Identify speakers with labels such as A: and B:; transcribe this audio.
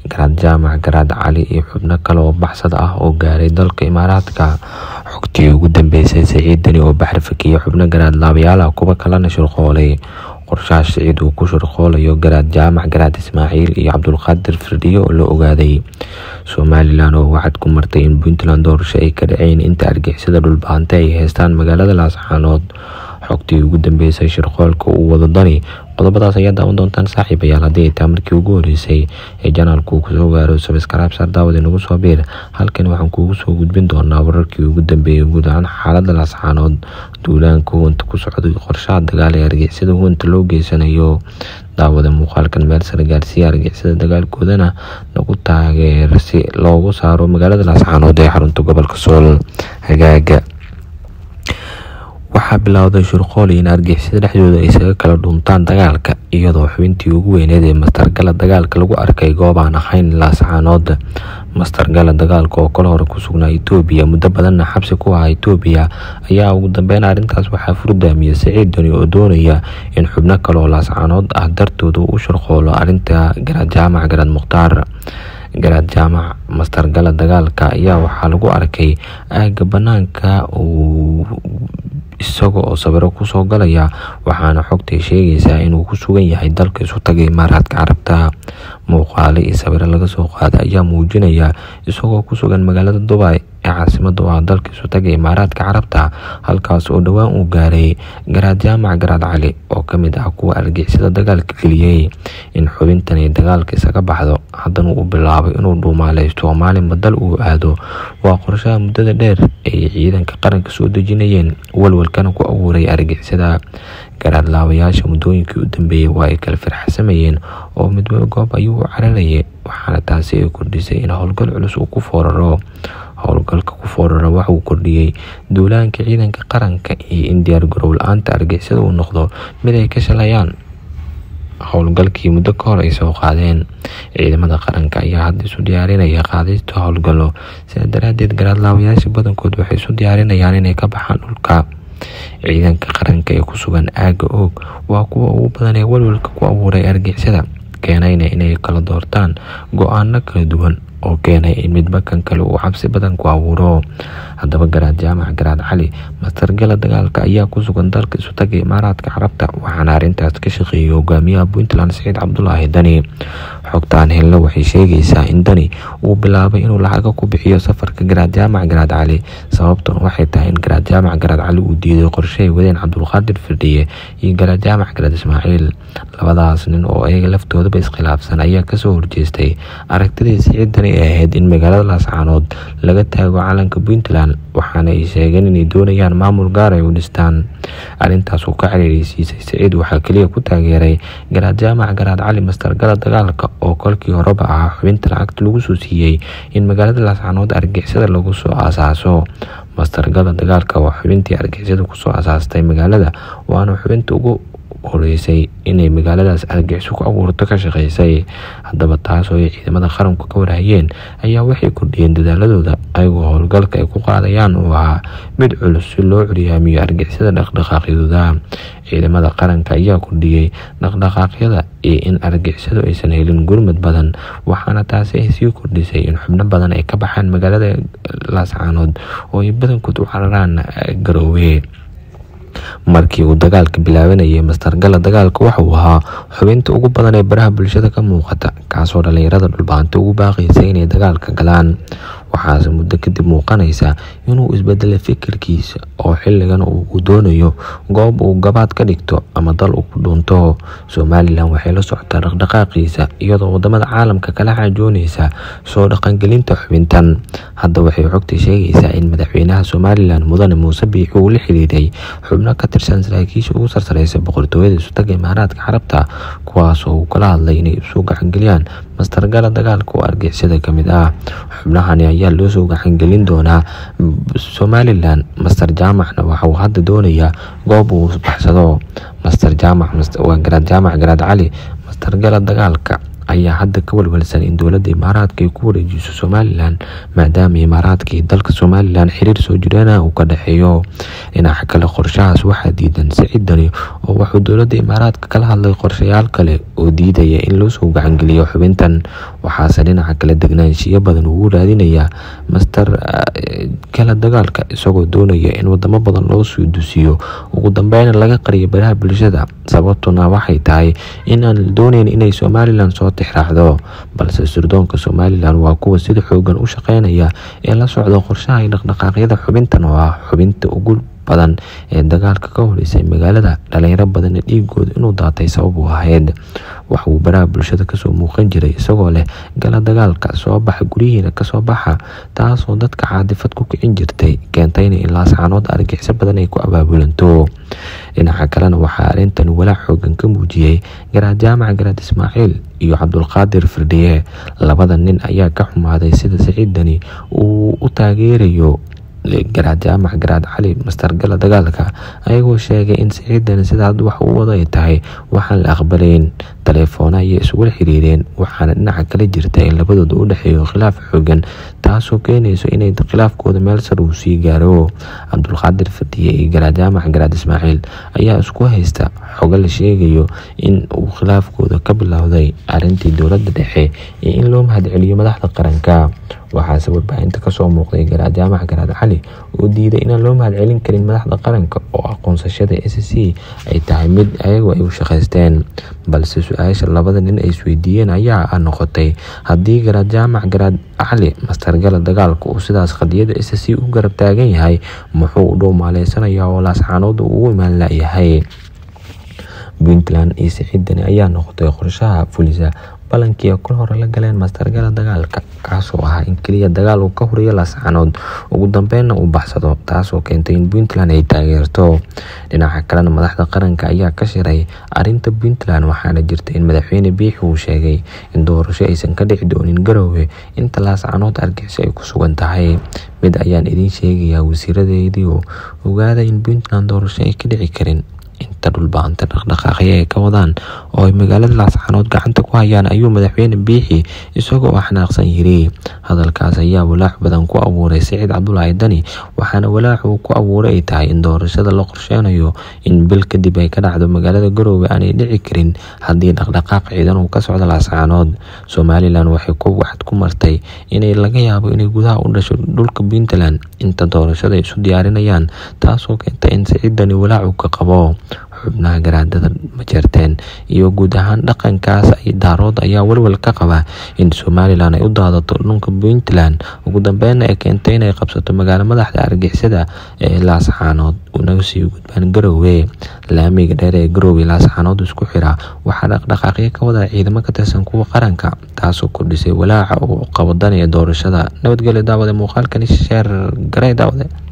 A: garaad jaamac garaad cali iyo xubno kale oo baxsad ah oo gaaray dalka imaaraadka xogtii ugu dambeysay saciid deni oo baxri fakiya xubno garaad laabayaala kuwa kalena shirqoolay qorshaha siciid uu ku shirqoolayo garaad jaamac garaad ismaaciil iyo cabdulqaadir firdhiyo oo la ogaaday somalilan oo wacad ku martay in puntland doorasho ay ka dhaceyn inta argixisada dhulbaante ay haystaan magaalada laascaanood xogtii ugu dambeysay shirqoolka uu wado dani qodobadaas ayaa daawan doontaan saaxiibayaal haddii ay taa markii ugu horeysay ee janaalku uu kusoo gaaro sabskaraab saar daawad inagu soo biir halkan waxaan kuugu soo gudbin doonaa wararkii ugu dambeeyay guud ahaan xaalada laascaanood duulaanka huwanta ku socday qorshaha dagaal ee argixisada huwanta loo geysanayo daawada muuqaalkan meel sare gaarsiiya argixisada dagaalkoodana nagu taageer si loogu saaro magaalada laascaanood ee xarunta gobolka sool hagaaga waxaa bilowday shirqool in argixisada dhexdooda ay isaga kala dhuntaan dagaalka iyadoo xubintii ugu weyneed ee mastargala dagaalka lagu arkay goob aan ahayn laascaanood mastargala dagaalka oo kala hore ku sugnaa etoobiya muddo badanna xabsi ku ahaa etoobiya ayaa ugu dambeyn arrintaas waxaa furdaamiyey saciid doni oo doonaya in xubno kale oo laascaanood ah dartooda u shirqoolo arrinta garaad jaamac garaad mukhtaar garaad jaamac mastargala dagaalka ayaa waxaa lagu arkay aaga banaanka uu isaga oo sawiro kusoo galaya waxaana xogtay sheegaysaa inuu ku sugan yahay dalka isu tagay imaaraadka carabta muuqaale iyo sawiro laga soo qaada ayaa muujinaya isagoo ku sugan magaalada dubai ee caasimada u ah dalka isu tagay imaaraadka carabta halkaas oo dhowaan uu gaaray garaad jaamac garaad cali oo kamid ah kuwa argixisada dagaalka geliyey in xubintani dagaalka isaga baxdo haddana uu bilaabay inuu dhuumaaleysto maalinba dal uu aado waa qorshaha muddada dheer ay ciidanka qaranka soo dejinayeen walwalkana ku abuuray argixisada garaad laabayaasha muddooyinkii u dambeeyey waa ay kala firxsamayeen oo midwaba goob ayuu u cararayay waxaana taasi ay kordhisay in howlgal culus uu ku fooraro howlgalka ku foorara waxauu kordhiyey duulaanka ciidanka qaranka iyo in diyaar garow la-aanta argixisada uu noqdo mid ay ka shalayaan howlgalkii muddo ka hor ay soo qaadeen ciidamada qaranka ayaa hadda isu diyaarinaya qaadista howlgallo sidaa daraadeed garaad laabayaasha badankood waxay isu diyaarinayaan inay ka baxaan dhulka ciidanka qaranka ee ku sugan aaga oog waa kuwa ugu badan ee walwalka ku abuuray argixisada keenayna inay kala doortaan go-aano kala duwan oo keenay in midba kan kale uu cabsi badan ku abuuro haddaba garaad jaamac garaad cali mastargala dagaalka ayaa ku sugan dalka isu taga imaaraadka carabta waxaana arrintaas ka shaqeeyay hogaamiyaha puntland saciid cabdulaahi dani xogtaan helna waxay sheegaysaa in dani uu bilaabay inuu lacaga ku bixiyo safarka garaad jaamac garaad cali sababtuna waxay tahay in garaad jaamac garaad cali uu diiday qorshahay wadeen cabdulqaadir firdhiye iyo garaad jaamac garaad ismaaciil labadaas nin oo ayaga laftoodaba iskhilaafsan ayaa kasoo horjeestay aragtidii saciid dani ee ahayd in magaalada laascaanood laga taago calanka puntland waxaana ay sheegeen inay doonayaan maamul gaar ay u dhistaan arrintaas uu ka xiriireysiisay saciid waxaa keliya ku taageeray garaad jaamac garaad cali mastargala dagaalka oo kolkii horeba ahaa xubinta lacagta lagu soo siiyey in magaalada laascaanood argixisada lagu soo aasaaso mastargala dagaalka waa xubintii argixisada kusoo asaastay magaalada waana xubinta ugu horeysay inay magaaladaas argixiso ku abuurto ka shaqeysay haddaba taas oo ay ciidamada qaranku ka warhayeen ayaa waxay kordhiyeen dadaaladooda ayagoo howlgalka ay ku qaadayaan uu ahaa mid culus si loo curyaamiyo argixisada dhaqdhaqaaqyadooda ciidamada qaranka ayaa kordhiyey dhaqdhaqaaqyada iyo in argixisadu aysan helin gurmad badan waxaana taasi ay sii kordhisay in xubno badan ay ka baxaan magaalada laascaanood oo ay badankood u cararaan garoowe markii uu dagaalka bilaabanayay mastargala dagaalka waxauu ahaa xubinta ugu badan ee baraha bulshada ka muuqata kaasoo dhalinyarada dhulbaanta ugu baaqaysa inay dagaalka galaan waxaase muddo kadib muuqanaysa inuu isbedelay fikirkiisa oo xilligan uu doonayo goob uu gabaad ka dhigto ama dal uu ku dhunto somalilan waxay la socotaa dhaqdhaqaaqiisa iyadoo wadamada caalamka kala xaajoonaysa soo dhaqangelinta xubintan hadda waxay xogta sheegaysaa in madaxweynaha somalilan mudane muuse biixi uu la xiriiray xubno ka tirsan saraakiisha ugu sarsareysa boqortooyada isutaga imaaraadka carabta kuwaasoo uu kala hadlay inay isu gacangeliyaan mastargala dagaalka oo argixisada ka mid ah xubnahani ayaa loo soo gacangelin doonaa somalilan master jaamacna waxauu hadda doonayaa goob uu baxsado master jaamac waa garaad jaamac garaad cali mastargala dagaalka ayaa hadda ka walwalsan in dowladda imaaraadka ay ku wareejiso somalilan maadaama imaaraadka iyo dalka somalilan xiriir soo jireena uu ka dhexeeyo dhinaca kale qorshahaas waxaa diidan saciid dani oo wuxuu dowladda imaaraadka kala hadlay qorshayaal kale oo diidaya in loo soo gacangeliyo xubintan waxaase dhinaca kale degnaanshiyo badan ugu raadinayaa master gala dagaalka isagoo doonaya in wadamo badan loo soo dusiyo ugu dambeyna laga qariyo baraha bulshada sababtuna waxay tahay in aan dooneyn inay somalilan soo tixraacdo balse sirdoonka somalilan waa kuwa sida xoogan u shaqeynaya ee la socda qorshaha iyo dhaqdhaqaaqyada xubintan oo ah xubinta ugu badan ee dagaalka ka horeysay magaalada dhalinyaro badanna dhiigooda inuu daatay sabab u ahayd waxa uu baraha bulshada kasoo muuqan jiray isagoo leh gala dagaalka soo baxa guryihiina kasoo baxa taasoo dadka caadifad ku kicin jirtay keentayna in laascaanood argixisyo badan ay ku abaabulanto dhinaca kalena waxaa arrintan walaac xoogan ka muujiyey garaad jaamac garaad ismaaciil iyo cabdulqaadir firdhiye labada nin ayaa ka xumaaday sida siciidani uu u taageerayo garaad jaamac garaad cali mastargala dagaalka ayagoo sheegay in siciidani sidaa wax u wada ay tahay waxaan la aqbalayn taleefoona ayay isugula xiriireen waxaana dhinaca kala jirta in labadooda u dhexeeyo khilaaf xoogan taasoo keenayso inay khilaafkooda meel sar uu sii gaaro cabdulqaadir fadiye iyo garaad jaamac garaad ismaaciil ayaa isku haysta xogo la sheegayo in uu khilaafkooda ka bilowday arintii dowladda dhexe iyo in loo mahadceliyo madaxda qaranka waxaase warbaahinta kasoo muuqday garaad jaamac garaad cali oo diiday inaan loo mahadcelin karin madaxda qaranka oo aqoonsashada s c ay tahay mid ayagu ay u shaqaysteen balse su-aasha labada nin ay isweydiiyeen ayaa noqotay haddii garaad jaamac garaad cali mastargala dagaalka uu sidaas qadiyada s c u garab taagan yahay muxuu u dhow maaleysanaya oo laascaanooda ugu imaan layahay puntland iyo siciidani ayaa noqotay qorshaha fulisa balankii kol hore la galeen mastargala dagaalka kaasoo ahaa in keliya dagaal uu ka horiyo laascaanood ugu dambeynna uu baxsado taasoo keentay in puntland ay taageerto dhinaca kalena madaxda qaranka ayaa ka shiray arinta puntland waxaana jirta in madaxweyne biixi uu sheegay in doorasho aysan ka dhici doonin garoowe inta laascaanood argixisyo ay ku sugan tahay mid ayaan idiin sheegayaa wasiiradeedii oo ogaada in puntland doorasho ay ka dhici karin inta dhulbaanta dhaqdhaqaaqya ay ka wadaan oo ay magaalada laascaanood gacanta ku hayaan ayuu madaxweyne biixi isagoo xanaaqsan yiri hadalkaas ayaa walaac badan ku abuuray siciid cabdulaahi dani waxaana walaac uu ku abuuray ay tahay in doorashada la qorsheynayo in bil kadib ay ka dhacdo magaalada garoowe aanay dhici karin haddii dhaqdhaqaaq ciidan uu ka socdo laascaanood somalilan waxay ku waxad ku martay inay laga yaabo inay gudaha u dhasho dhulka puntland inta doorashada ay isu diyaarinayaan taasoo keentay in siciid dani walaac uu ka qabo xubnaha garaadada majeerteen iyo guud ahaan dhaqankaas ay daarood ayaa walwal ka qaba in somalilan ay u daadato dhulka puntland ugu dambeyna ay keentay inay qabsato magaalo madaxda argixisada ee laascaanood unaga sii gudbaan garoowe laamiga dheer ee garoowe laascaanood isku xira waxaa dhaqdhaqaaqyo ka wada ciidamo ka tirsan kuwa qaranka taasoo kordhisay walaaca uu qabo danaya doorashada nabadgelyo daawade muuqaalkani sheer garay daawade